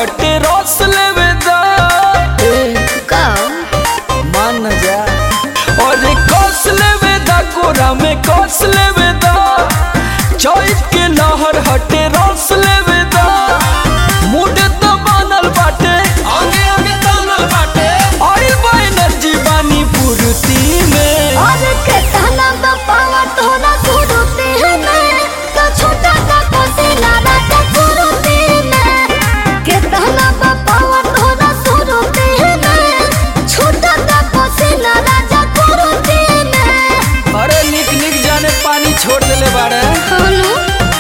हटे रस लेवे दा का मान न जा और कस लेवे दा गोरा में कस लेवे दा चौक के लहर हटे रस लेवे दा मुड तो बनल बाटे आगे आगे तनल बाटे ऑयल बा एनर्जी बानी पूर्ति में और के कहना तो पावा तोरा सुरुते में तो छोटा सा कोसिला राजा सुरुते में के कहना तो पावा तोरा सुरुते में छोटा सा कोसिला राजा सुरुते में अरे निक निक जाने पानी छोड़ देले बाड़े हनु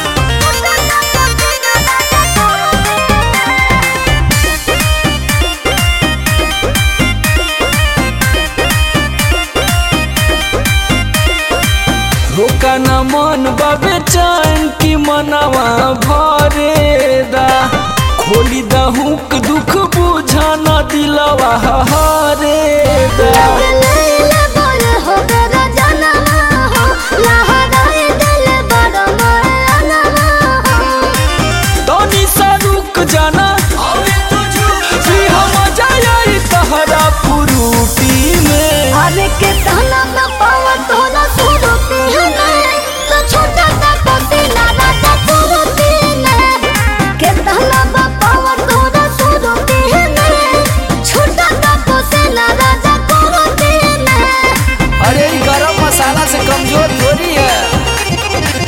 रोका न मन बाबे चैन की मनवा भरे दा खोली दा हुक दुख बुझा न दिलवा हरे दा लैला बोल हो मेरा जनम हो लहराए दिल बड़ा माना हो तनी सा रुक जाना जी हम जाई तहरा पुरूटी में अरे के कहना मैं पावा तोरा सुरुती में तो छोटा सा कोसिला राजा सुरुती में के कहना मैं पावा तोरा सुरुती में छोटा सा कोसिला राजा सुरुती में अरे ई गरम मसाला से कमजोर थोड़ी है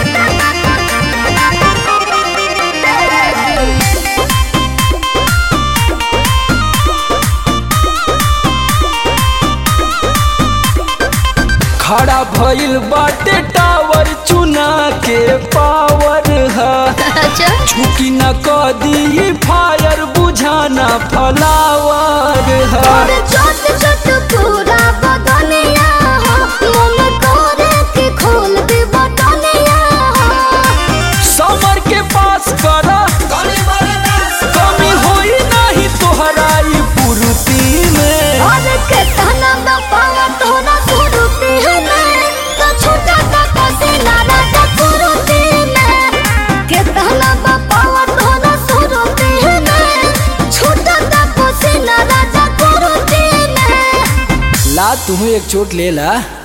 खड़ा भइल बाटे टावर चुना के पावर है अच्छा झुकी न कदी फायर बुझाना फलावर है और छोट छोट पूरा बदनिया हो मन करे के खोल दे बटनिया हो समर के पास करा कमी होई नहीं तोहरा ई पूर्ति में और के कहना मैं पावा तोरा सुरुती में तो छोटा सा कोसिला राजा सुरुती में के कहना मैं पावा तोरा सुरुती में छोटा सा कोसिला राजा सुरुती में ला तुम्हें एक चोट ले ला